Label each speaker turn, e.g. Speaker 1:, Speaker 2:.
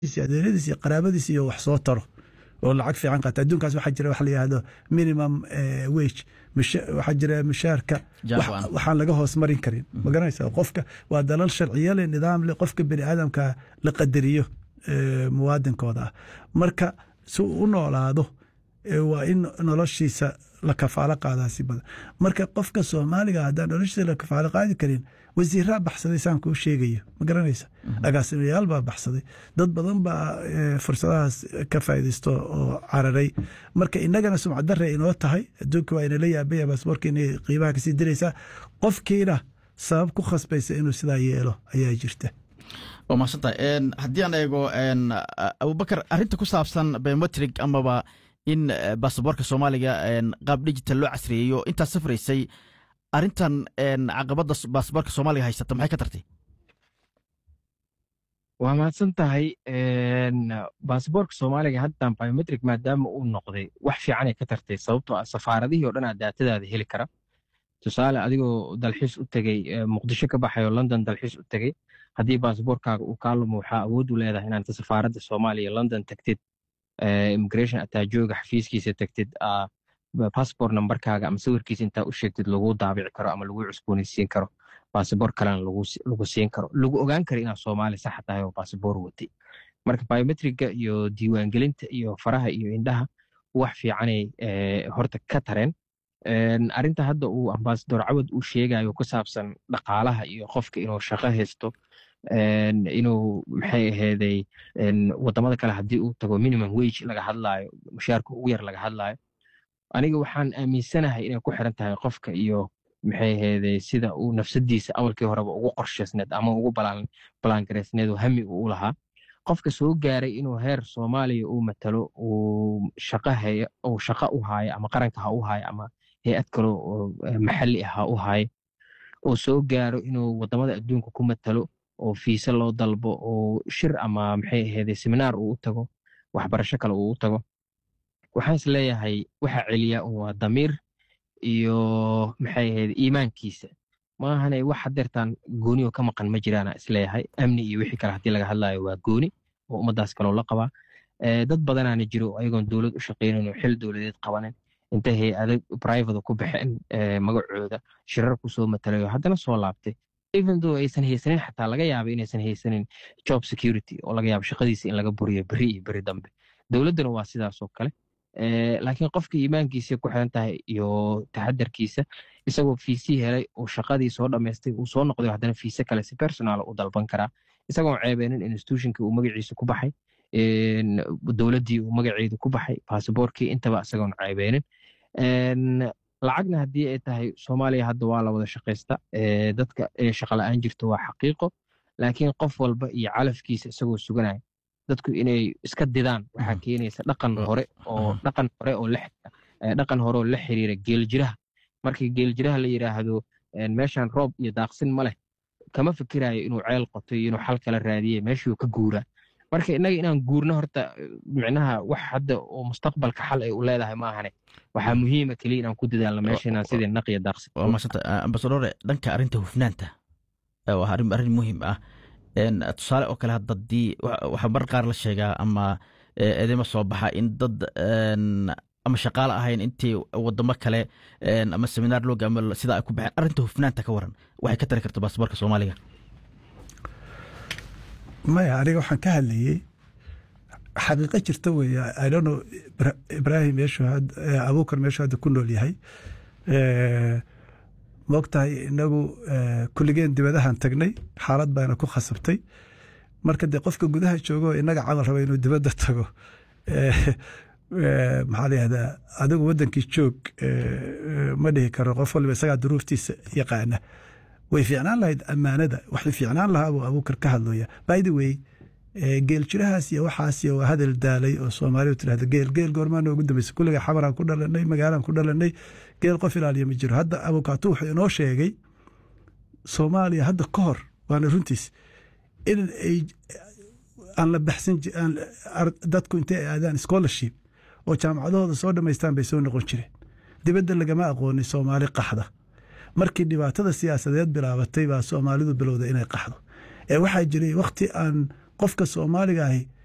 Speaker 1: adeeradiis iyo qaraabadiis iyo wax soo taro oo lacag fiican qaata adduunkaas waxaa jira waxa la yihahdo minimum wage waxaa jira mushaarka waxaan laga hoos marin karin ma garanaysa qofka waa dalal sharciyo leh nidaam leh qofka bini aadamka la qadariyo muwaadinkooda ah marka si uu u noolaado waa in noloshiisa la kafaalo qaadaa si badan marka qofka soomaaliga haddaan noloshiisa la kafaalo qaadi karin wasiiraa baxsaday saan kuu sheegayo ma garanaysa agaasimayaal baa baxsaday dad badan baa fursadahaas ka faaidaysto oo cararay marka inagana sumcad dare inoo tahay adduunka waa inala yaabaya baasboorka inay qiimaha kasii diraysaa qofkiina sabab ku khasbaysa inuu sidaa yeelo ayaa jirta
Speaker 2: waa mahadsantahay haddii aan eego abubakar arrinta ku saabsan biometrig amaba in baasaboorka soomaaliga qaab digital loo casriyeeyo intaad safraysay arrintan caqabadda baasaboorka soomaaliga haysata maxay ka tartay
Speaker 3: waa mahadsan tahay baasaboorka soomaaliga haddan biometric maadaama uu noqday wax fiicanay ka tartay sababtoo ah safaaradihii o dhan aa daatadaada heli kara tusaale adigoo dalxiis u tegey muqdisho ka baxay oo london dalxiis u tegey haddii baasaboorkaaga uu kaa lumo waxaa awood u leedahay inaanta safaaradda soomaaliya london tagtid immigration ataajooga xafiiskiisa tagtid passport numberkaaga ama sawirkiisa intaa u sheegtid lagu daabici karo ama lagu cusboonaysiin karo basaboor kalena lagu siin karo lagu ogaan karo inaad soomaali saxa tahay oo basaboor watay marka biometriga iyo diiwaangelinta iyo faraha iyo indhaha wax fiicanay horta ka tareen arinta hadda uu ambasador cawad uu sheegayo ku saabsan dhaqaalaha iyo qofka inuu shaqo haysto inuu maxay aheeday wadamada kale haddii uu tago minimum wage laga hadlaayo mushaarka ugu yar laga hadlaayo aniga waxaan aaminsanahay inay ku xiran tahay qofka iyo maxay aheeday sida uu nafsadiisa awalkii horeba ugu qorshaysneed ama ugu balaangaraysneed oo hami uu u lahaa qofka soo gaaray inuu heer soomaaliya uu matalo uu shaqahaya uu shaqo u haayo ama qaranka ha u haayo ama hay-ad kale oo maxalli ah ha u haayo oo soo gaaro inuu wadamada adduunka ku matalo oo fiise loo dalbo oo shir ama maxay aheeday seminaar uu u tago waxbarasho kale uu u tago waxaan is leeyahay waxa celiya waa damiir iyo maxay ahayd iimaankiisa maahane wax hadeertaan gooni oo ka maqan ma jiraana isleeyahay amni iyo wixii kale haddii laga hadlayo waa gooni oo ummadaas kaloo la qabaa dad badanaana jiro ayagoon dowlad u shaqaynin oo xil dowladeed qabanin intay hay-ado private ku baxeen magacooda shirar kusoo matalayo haddana soo laabtay even though aysan haysanin xataa laga yaaba inaysan haysanin job security oo laga yaabo shaqadiisa in laga buriyo beri iyo beri dambe dowladduna waa sidaas oo kale laakiin qofka iimaankiisa ku xiran tahay iyo taxadarkiisa isagoo fiisii helay oo shaqadii soo dhammaystay uu soo noqday haddana fiise kale si personaal u dalban karaa isagoon ceebeenin institutionkii uu magaciisa ku baxay dowladdii uu magaceedu ku baxay basaboorkii intaba isagoon ceebeenin lacagna haddii ay tahay soomaaliya hadda waa la wada shaqaysta dadka inay shaqa la-aan jirto waa xaqiiqo laakiin qof walba iyo calafkiisa isagoo suganaya dadku inay iska didaan waxaa keenaysa dhaqan hore oo dhaqan hore oo dhaqan hore oo la xiriira geeljiraha markii geeljiraha la yidhaahdo meeshan roob iyo daaqsin ma leh kama fikirayo inuu ceel qoto iyo inuu xal kala raadiye meeshuu ka guuraa marka innaga inaan guurno horta micnaha wax hadda oo mustaqbalka xal ay u leedahay maahane waxaa muhiima keliya inaan ku dadaalno meesha inaan sidii naqiya daaqsin
Speaker 2: waa maasanta ambasadore dhanka arrinta hufnaanta waa arrin arrin muhiim ah tusaale oo kale hadda dii waxaa mar qaar la sheegaa ama edema soo baxa in dad ama shaqaale ahayn intii wadamo kale ama seminaar loo gaamo sidaa ay ku baxeen arrinta hufnaanta ka waran waxay ka tari karta baasaboorka soomaaliga
Speaker 1: maya aniga waxaan ka hadlayey xaqiiqo jirta weeye idono ibrahim meeshu abuukar meeshu hadda ku nool yahay moogtahay inagu kulligeen dibadahan tagnay xaalad baana ku khasabtay marka dee qofka gudaha joogo inaga camal raba inuu dibadda tago maxaa la yihahdaa adigu waddankii joog ma dhihi karo qof waliba isagaa duruuftiisa yaqaana way fiicnaan lahayd ammaanada waxay fiicnaan lahaa buu abuukar ka hadlaya by the way geeljirahaas iyo waxaas iyo waa hadal daalay oo soomaalidu tirahda geel geel goormaa noogu dambeysay kulliga xamaraan ku dhalanay magaalaan ku dhalanay geel qof ilaaliya ma jiro hadda abukaatu wuxuu inoo sheegay soomaaliya hadda ka hor waana runtiis in ay aan la baxsan dadku intay ay aadaan scholarship oo jaamacadahooda soo dhammaystaan bay soo noqon jireen dibadda lagama aqoonin soomaali qaxda markii dhibaatada siyaasadeed bilaabatay baa soomaalidu bilowda inay qaxdo ee waxaa jiray wakhti aan qofka soomaaliga ahi